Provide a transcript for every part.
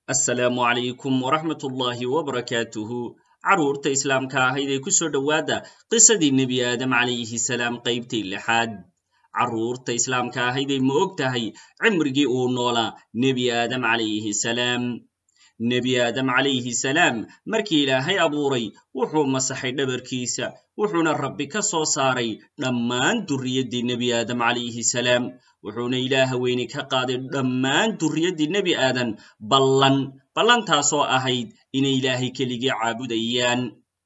assalaamu calaykum waraxmat ullaahi wabarakaatuhu carruurta islaamka ahayd ee ku soo dhowaada qisadii nebi aadam calayhi salaam qaybtii lixaad carruurta islaamka ahayd ee ma og tahay cimrigii uu noolaa nebi aadam calayhi salaam nebi aadam calayhi salaam markii ilaahay abuuray wuxuu masaxay dhabarkiisa wuxuuna rabbi ka soo saaray dhammaan durriyaddii nebi aadam calayhi salaam wuxuuna ilaaha weyne ka qaaday dhammaan durriyaddii nebi aadan ballan ballantaasoo ahayd inay ilaahay keligii caabudayaan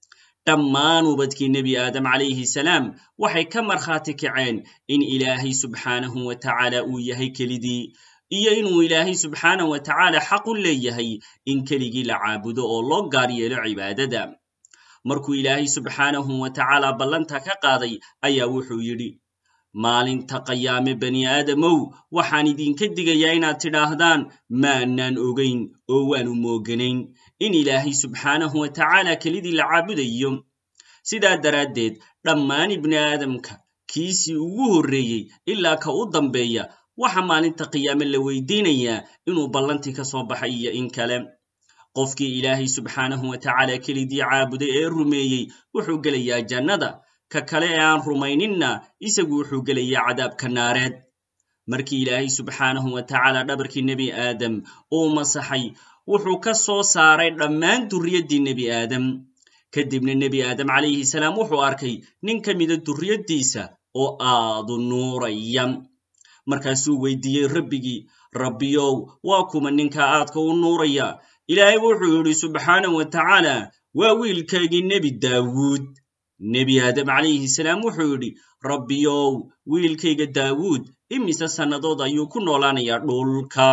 dhammaan ubadkii nebi aadam calayhi salaam waxay ka markhaati kaceen in ilaahay subxaanahu wa tacaala uu yahay kelidii iyo inuu ilaahay subxaanahu wa tacaala xaq u leeyahay in keligii la caabudo oo loo gaar yeelo cibaadada markuu ilaahay subxaanahu wa tacaala ballanta ka qaaday ayaa wuxuu yidhi maalinta qayaame bani aadamow waxaan idinka digayaa inaad tidhaahdaan maanaan ogayn oo waanu mooganayn in ilaahay subxaanahu wa tacaala kelidii la caabudayo sidaa daraaddeed dhammaan ibni aadamka kiisii ugu horreeyey ilaa ka u dambeeya waxa maalinta qiyaame la weydiinayaa inuu ballantii ka soo baxay iyo in kale qofkii ilaahay subxaanahu wa tacaala kelidii caabuday ee rumeeyey wuxuu gelayaa jannada ka kale ee aan rumayninna isagu wuxuu gelayaa cadaabka naareed markii ilaahay subxaanahu wa tacaala dhabarkii nebi aadam uu masaxay wuxuu ka soo saaray dhammaan durriyaddii nebi aadam kadibna nebi aadam calayhi salaam wuxuu arkay nin ka mida durriyaddiisa oo aadu nuuraya markaasuu weydiiyey rabbigii rabbiyow waa kuma ninka aadka u nuuraya ilaahay wuxuu yidhi subxaanahu wa tacaala waa wiilkaygii nebi daawuud nebi aadam calayhi salaam wuxuu yidhi rabbiyow wiilkayga daawuud imise sannadood ayuu ku noolaanayaa dhulka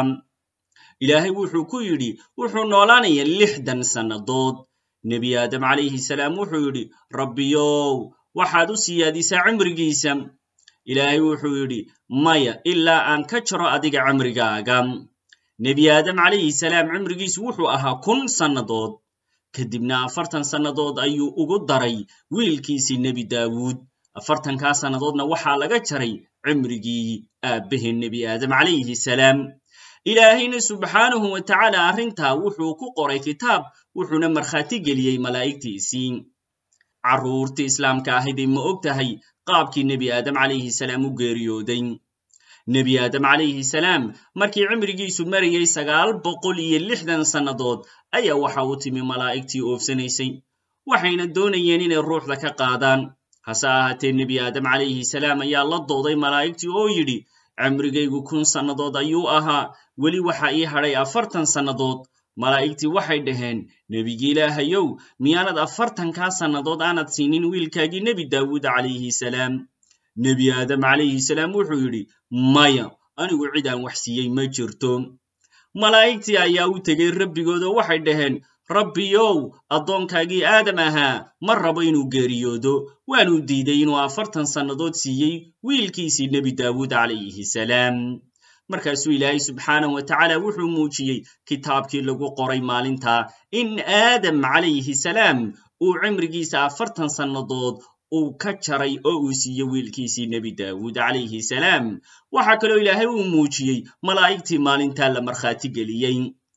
ilaahay wuxuu ku yidhi wuxuu noolaanayaa lixdan sannadood nebi aadam calayhi salaam wuxuu yidhi rabbiyow waxaad u siyaadisaa cimrigiisa ilaahay wuxuu yidhi maya ilaa aan ka jaro adiga cimrigaaga nebi aadam calayhi salaam cimrigiisu wuxuu ahaa kun sannadood kadibna afartan sannadood ayuu ugu daray wiilkiisii nebi daawuud afartankaa sannadoodna waxaa laga jaray cimrigii aabbahee nebi aadam calayhi salaam ilaahayna subxaanahu wa tacaala arrintaa wuxuu ku qoray kitaab wuxuuna markhaati geliyey malaa'igtiisii carruurtii islaamka ahayday ma og tahay qaabkii nebi aadam calayhi salaam u geeriyooday nebi aadam calayhi salaam markii cimrigiisu marayay sagaal boqol iyo lixdan sannadood ayaa waxa u timi malaa'igtii oofsanaysay waxayna doonayeen inay ruuxda ka qaadaan hase ahaatee nebi aadam calayhi salaam ayaa la dooday malaa'igtii oo yidhi cimrigaygu kun sannadood ayuu ahaa weli waxa ii hadhay afartan sannadood malaa'igtii waxay dhaheen nebigii ilaahayow miyaanad afartankaa sannadood aanad siinin wiilkaagii nebi daawuud calayhi salaam nebi aadam calayhi salaam wuxuu yidhi maya anigu cid aan wax siiyey ma jirto malaa'igtii ayaa u tegey rabbigood oo waxay dhaheen rabbiyow addoonkaagii aadam ahaa ma rabo inuu geeriyoodo waanuu diiday inuu afartan sannadood siiyey wiilkiisii nebi daawuud calayhi salaam markaasuu ilaahay subxaanahu wa tacaala wuxuu muujiyey kitaabkii lagu qoray maalintaa in aadam calayhi salaam uu cimrigiisa afartan sannadood uu ka jaray oo uu siiye wiilkiisii nebi daawuud calayhi salaam waxaa kaloo ilaahay uu muujiyey malaa'igtii maalintaa la markhaati geliyey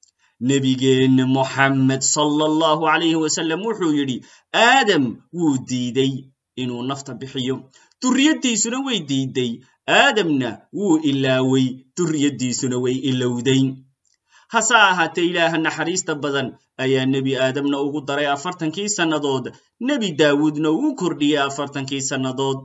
nebigeenna moxammed sala allahu calayhi wasalam wuxuu yidhi aadam wuu diiday inuu nafta bixiyo durriyaddiisuna way diiday aadamna wuu ilaawey durriyaddiisuna way ilowday hase ahaatee ilaaha naxariista badan ayaa nebi aadamna ugu daray afartankii sannadood nebi daawuudna uu kordhiyey afartankii sannadood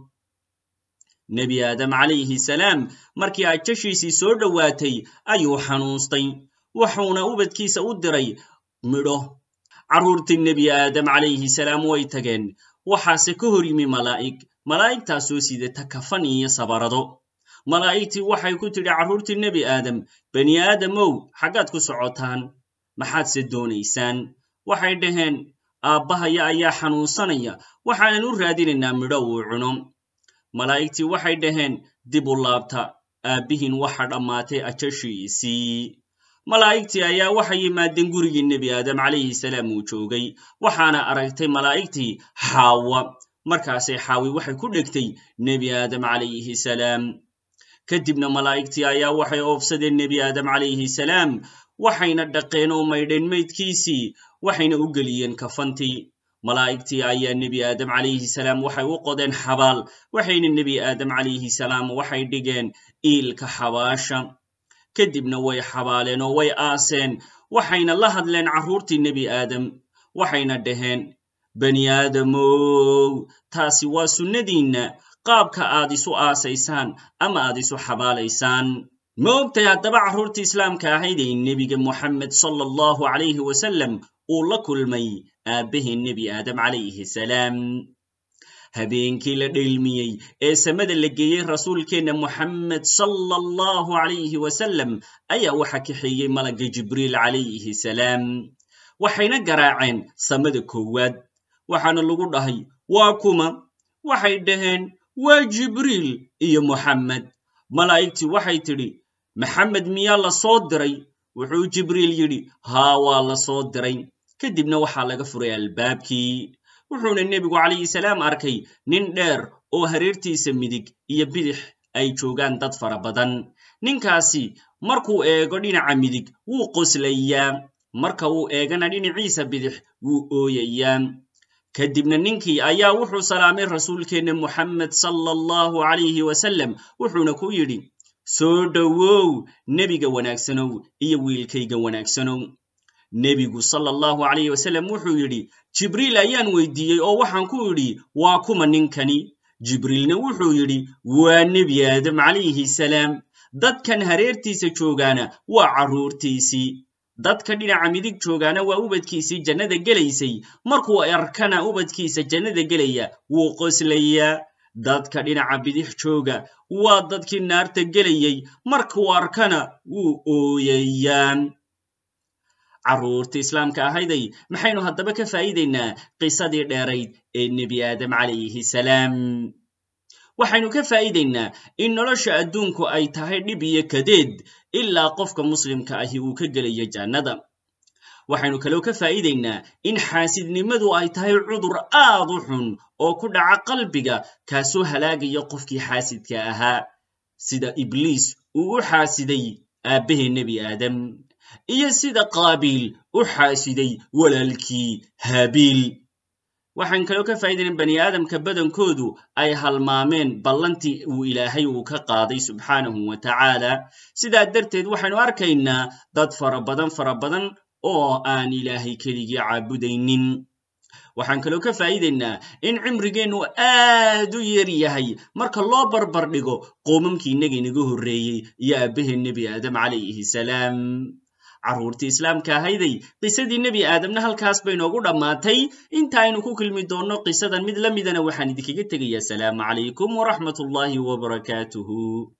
nebi aadam calayhi salaam markii ajashiisii soo dhowaatay ayuu xanuunstay wuxuuna ubadkiisa u diray midho carruurtii nebi aadam calayhi salaam way tageen waxaase ka hor yimi malaa'ig malaa'igtaasoo sidata kafan iyo sabarado malaa'igtii waxay ku tidhi carruurtii nebi aadam bani aadamow xaggaad ku socotaan maxaadse doonaysaan waxay dhaheen aabbahaya ayaa xanuunsanaya waxaanan u raadinaynaa midho uu cuno malaa'igtii waxay dhaheen dib u laabta aabbihiin waxa dhammaatay ajashiisii malaa'igtii ayaa waxay yimaadeen gurigii nebi aadam calayhi salaam uu joogay waxaana aragtay malaa'igtii xaawa markaasay xaawi waxay ku dhegtay nebi aadam calayhi salaam kadibna malaa'igtii ayaa waxay oofsadeen nebi aadam calayhi salaam waxayna dhaqeen oo maydheen maydkiisii waxayna u geliyeen kafantii malaa'igtii ayaa nebi aadam calayhi salaam waxay u qodeen xabaal waxayna nebi aadam calayhi salaam waxay dhigeen iilka xabaasha kadibna way xabaaleen oo way aaseen waxayna la hadleen carruurtii nebi aadam waxayna dhaheen bani aadamow taasi waa sunnadiinna qaabka aad isu aasaysaan ama aad isu xabaalaysaan ma ogtay haddaba carruurtii islaamka ahayd ee nebiga moxamed sala allahu calayhi wasalam uu la kulmay aabbahii nebi aadam calayhi salaam habeenkii la dheelmiyey ee samada la geeyey rasuulkeenna moxamed sala allahu calayhi wasalam ayaa waxa kaxeeyey malagga jibriil calayhi salaam waxayna garaaceen samada koowaad waxaana lagu dhahay waa kuma waxay dhaheen waa jibriil iyo moxamed malaa'igtii waxay tidhi maxamed miyaa la soo diray wuxuu jibriil yidhi haa waa la soo diray kadibna waxaa laga furay albaabkii wuxuuna nebigu calayhi salaam arkay nin dheer oo hareertiisa midig iyo bidix ay joogaan dad fara badan ninkaasi markuu eego dhinaca midig wuu qoslayaa marka uu eegana dhinaciisa bidix wuu ooyayaa kadibna ninkii ayaa wuxuu salaamay rasuulkeenna moxamed sala allahu calayhi wasalam wuxuuna ku yidhi soo dhowow nebiga wanaagsanow iyo wiilkayga wanaagsanow nebigu sala allahu calayhi wasalam wuxuu yidhi jibriil ayaan weydiiyey oo waxaan ku idhi waa kuma ninkani jibriilna wuxuu yidhi waa nebi aadam calayhi salaam dadkan hareertiisa joogaana waa carruurtiisii dadka dhinaca midig joogaana waa ubadkiisii jannada gelaysay markuu arkana ubadkiisa jannada gelaya wuu qoslayaa dadka dhinaca bidix jooga waa dadkii naarta gelayey markuu arkana wuu ooyayaa carruurta islaamka ahayday maxaynu haddaba ka faa'iidaynaa qisadii dheerayd ee nebi aadam calayhi salaam waxaynu ka faa'iidaynaa in nolosha adduunku ay tahay dhib iyo kadeed ilaa qofka muslimka ahi uu ka gelayo jannada waxaynu kaloo ka faa'iidaynaa in xaasidnimadu ay tahay cudur aad u xun oo ku dhaca qalbiga kaasoo halaagaya qofkii xaasidka ahaa sida ibliis uu u xaasiday aabbahee nebi aadam iyo sida qaabiil u xaasiday walaalkii haabiil waxaan kaloo ka faa'iidayna bani aadamka badankoodu ay halmaameen ballantii uu ilaahay uu ka qaaday subxaanahu wa tacaala sidaa darteed waxaynu arkaynaa dad fara badan fara badan oo aan ilaahay keligii caabudaynin waxaan kaloo ka faa'iidaynaa in cimrigeennu aad u yar yahay marka loo barbar dhigo qoomamkii innaga inaga horreeyey iyo aabbahee nebi aadam calayhi salaam carruurtii islaamka ahayday qisadii nebi aadamna halkaas bay noogu dhammaatay inta aynu ku kulmi doonno qisadan mid la midana waxaan idinkaga tegayaa asalaamu calaykum waraxmat ullaahi wabarakaatuhu